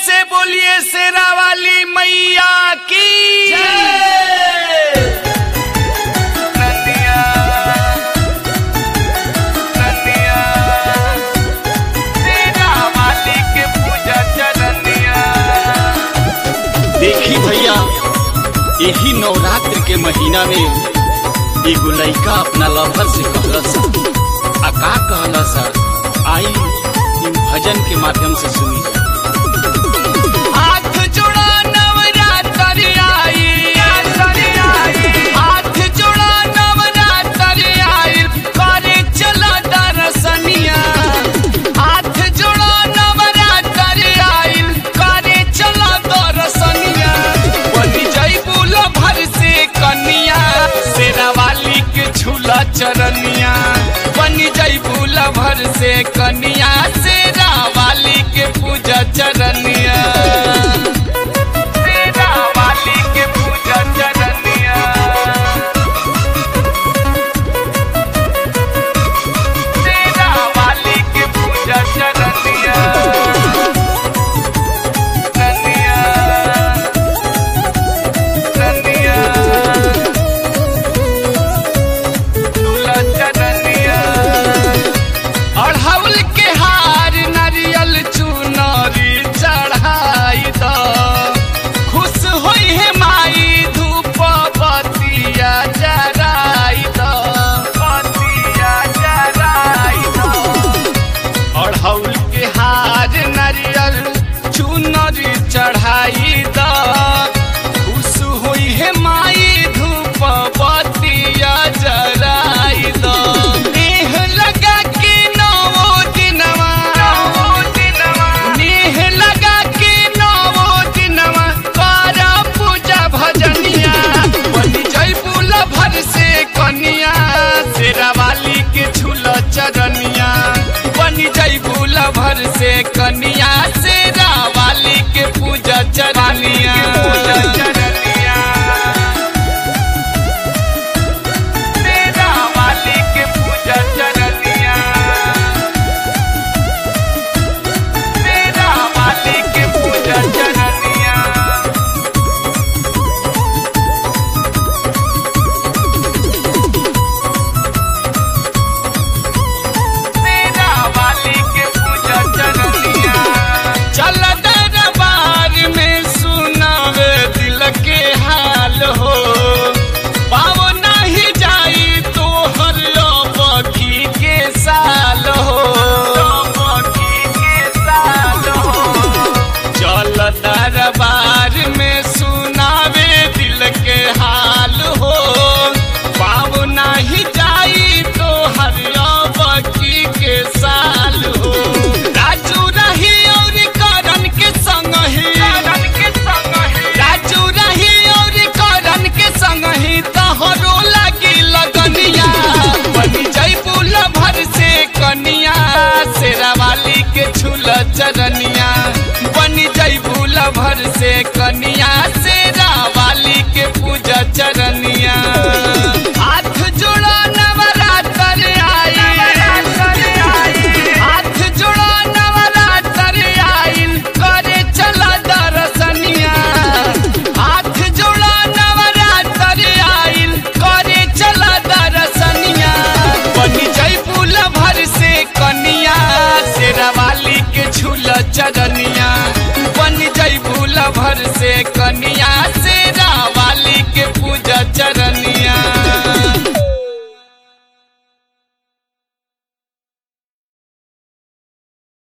से बोलिए शेरा वाली मैया की नदिया, नदिया, शेरा वाली के पूजा चरनिया। देखी भैया यही नवरात्र के महीना में एगो लड़का अपना लवर से कहलस आ का कहलस आई इन भजन के माध्यम से सुनी हाथ जोड़ा नवरात्र आई हाथ जोड़ा नवरात्र आई करे चला दरसनिया हाथ जोड़ा नवरात्र आई करे चला दरसनिया बनी जैबू भर से कनिया शेरा वाली के झूला चरनिया बनी जैबू भर से कनिया शेरा वाली के पूजा चरनिया शेरा वाली के पूजा चरनिया शेरा वाली के पूजा चरनिया चरनिया चरनिया झूला चरनिया अढ़ौल के हार नारियल चुनरी चढ़ाई द खुश होई है माई धूप बतिया जराई द बतिया जराई द अढ़ौल के हार नारियल चुनरी चढ़ाई द खुश होई है माई धूप बतिया जराई द नेह लगा के नवो दिनवा नेह लगा के नवो दिनवा कर पूजा भजनिया बनी जैबुल भर से कनिया शेरा वाली के झूला चरनिया बनी जैबुल भर से कनिया शेरा वाली के पूजा चरनिया पूजा चरनिया शेरा वाली के पूजा चरनिया शेरा वाली के पूजा चरनिया शेरा वाली के पूजा चरनिया चल दरबार में सुनावे दिल के हाल हो पावो नहीं जाई तो हर बखी के साल हो बखी के साल हो चल दरबार में सुनावे दिल के हाल हो पाव नाही जाई तो हरिया बकी के साल हो राजू रही और करण के संग ही के संग राजू रही और करण के संग ही तहरो लगी लगनिया बनी जैबुल भर से कनिया शेरा वाली के झूला चरनिया बनी जैबुल भर से कनिया शेरा वाली के पूजा चरनिया हाथ जोड़ा नवरात्र आई हाथ जोड़ा नवरात्र आई करे चला दरसनिया हाथ जोड़ा नवरात्र आई करे चला दरसनिया बनी जैबुल भर से कनिया शेरा वाली के झूला चरनिया बन जैबुल भर से कनिया